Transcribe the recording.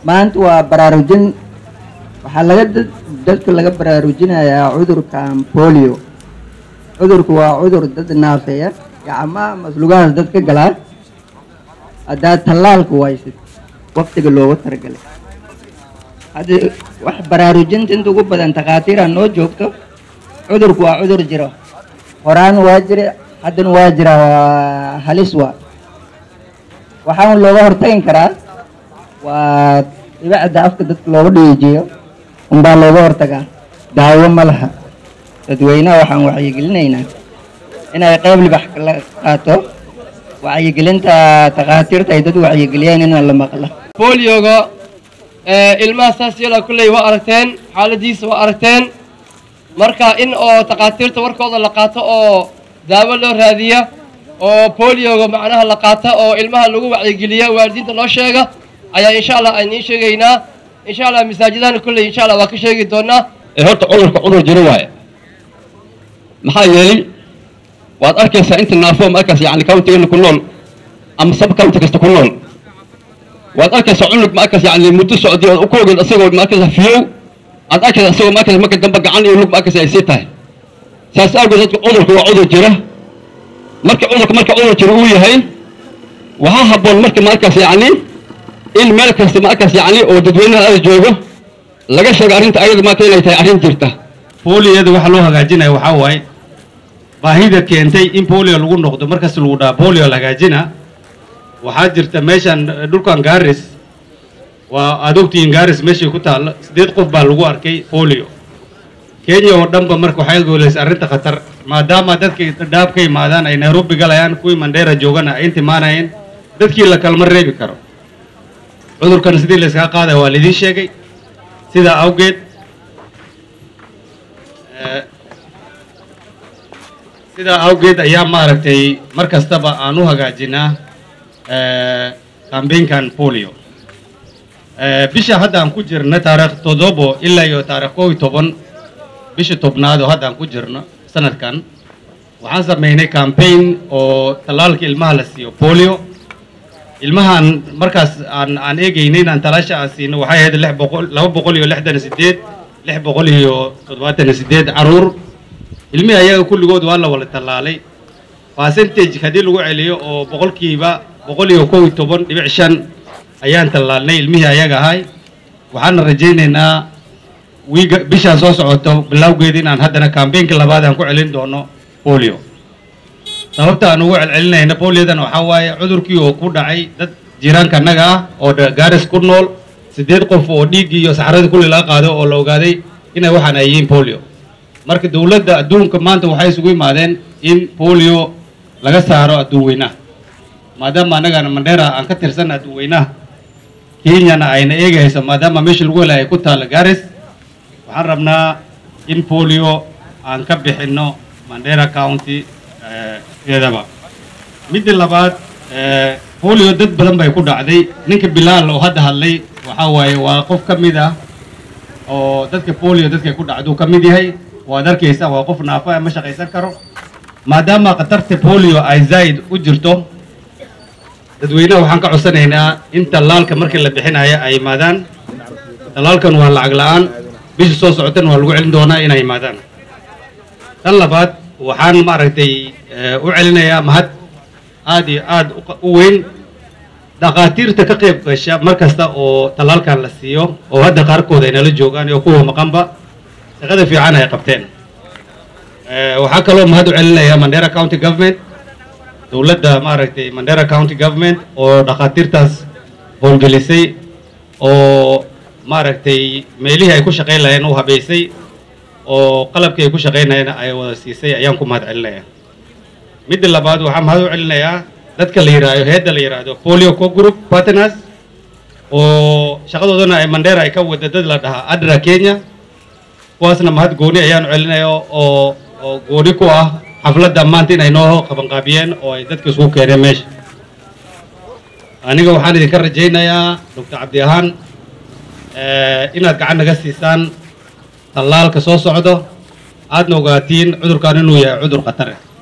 maanta waa baraarujin waxaa laga dad- dadka laga baraarujinayaa cudurkan polio cudurku waa cudur dad naafeeya gacmaha maslugahaas dad ka galaa haddaad tallaalku waysid waqtiga loogu talagalay hadda wax baraarujinta inta ugu badan takhaatiira noo joogto cudurku waa cudur jiro horaan waa jira haddana waa jira waa halis waa waxaan looga hortagin karaa waa dhibicda afka dadka looga dhiijiyo unbaa looga hortagaa daawo ma laha dadweynaha waxaan wacyigelinaynaa inay qayb libax la qaato wacyigelinta takhaatiirta ay dad wacyigeliyeen in la maqla boolioga ee, ilmaha saas yala kulley waa aragteen xaaladiisa waa aragteen marka in oo takhaatiirta warkooda la qaato oo daawo loo raadiya oo boolioga macnaha la qaata oo ilmaha lagu wacyigeliya waalidiinta loo sheega ayaa insha allah ayniin sheegaynaa insha allah masaajidahana kulley insha allah waa ka sheegi doonaa ee horta cudurka cudur jiro waaye maxaa yeelay waad arkaysaa inta naafo markaas yani countigana ku nool ama sub county kasta ku nool waad arkaysaa cunug markaas yani muddo socday ood ku ogeed asagoo markaas fiyow aad arkaysaa asagoo markaas marka dambe gacan iyo lug markaas ay sii tahay saas awgeed dadka cudurka waa cudur jira marka cudurka marka cudur jira uu yahay waxaa habboon marka markaas yani in meel kasta markaas yani oo dadweynaha aada joogo laga sheego arrinta ayada maanta inay tahay arrin jirta booliyada waxa loo hagaajinaya waxaa waaye baahida keentay in bolio lagu noqdo markas lagu dhaha bolio la hagaajina waxaa jirta meeshan eh, dhulkan gaaris waa aad ogtihiin gaaris meeshay ku taalla sideed qof baa lagu arkay bolio kenya oo dhanba marka waxay gooleysay arrinta khatar maadaama dadkii dhaab ka imaadaan ay nairobi galayaan kuwii mandheera joogana ay inta imaanayeen dadkii la kalma reebi karo cudurkan sidii la iskaga qaadaya waa laidin sheegay sidaa awgeed eh, sidaa awgeed ayaa maaragtay mar kastaba aan u hagaajinaa kambeynkan polio Eh, bisha hadda aan ku jirna taarikh toddobo ilaa iyo taarikh kow iyo toban bisha tobnaad oo hadda aan ku jirno sanadkan waxaan sameynay campaign oo tallaalka ilmaha la siiyo polio ilmahan markaas aan aan eegaynay inaan talaasha aan siino waxay ahayd lix boqol laba boqol iyo lixdan iyo sideed lix boqol iyo toddobaatan iyo sideed caruur ilmihii ayaga kulligood waa la wada tallaalay percentage haddii lagu celiyo oo boqolkiiba boqol iyo kow iyo toban dhibic shan ayaan tallaalnay ilmihii ayaga ahay waxaana rajaynaynaa wiiga bishaan soo socoto bilowgeeda inaan haddana campaignka labaad aan ku celin doono polio sababta aan ugu celcelinayna poliodan waxaa waaye cudurkii oo ku dhacay dad jiiraanka annaga ah oo dha- gaaris ku nool siddeed qof oo dhiiggii iyo saxaradii kulli laga qaado oo la ogaaday inay waxaan ay yihiin polio marka dowladda adduunka maanta waxay isugu imaadeen in polio laga saaro adduun weynaha maadaama annagana mandheera aan ka tirsan adduun weynaha kenyana ayna eegayso maadaama meesha lagu helay ay ku taalla gaaris waxaan rabnaa in polio aan ka bixinno mandera county eh, iyadaba midda labaad eh, polio dad badan bay ku dhacday ninka bilaal oo hadda hadlay waxaa waaye waa qof ka mid ah oo dadka polio dadka ku dhacduu ka mid yahay waad arkaysaa waa qof naafa ma shaqaysan karo maadaama khatarta polio ay zaid u jirto dadweynaha waxaan ka codsanaynaa in tallaalka markii la bixinayo ay yimaadaan tallaalkan waa lacag la-aan bisha soo socotana waa lagu celin doonaa inay yimaadaan tan labaad waxaan maaragtay eh, u celinayaa mahad aad iyo aad u qa- u weyn dhakhaatiirta ka qayb gasha mar kasta oo tallaalkan la siiyo oo hadda qaarkood ay nala joogaan iyo kuwa maqanba shaqada fiican ay qabteen Eh, waxaa kaloo mahad u celinayaa mandera county government dowladda maaragtay mandera county government oo dhakhaatiirtaas howlgelisay oo maaragtay meelihii ay ku shaqayn lahayeen u habaysay oo qalabkii ay ku shaqaynayeen ay wada siisay ayaan ku mahad celinayaa midda labaad waxaan mahad u celinayaa dadka la yidhaahdo heedda la yidhaahdo polio co group partners oo shaqadoodana ay mandera ay ka wada dad la dhahaa adra kenya kuwaasna mahad gooni ayaan u celinaya oo oo gooni ku ah xafladda maanta inay noo qabanqaabiyeen oo ay dadka isugu keeneen meesha aniga waxaan idinka rajaynayaa doctor cabdi ahaan eh, inaad gacan naga siisaan tallaalka soo socdo aadna ogaatiin cudurkan inuu yahay cudur khatar ah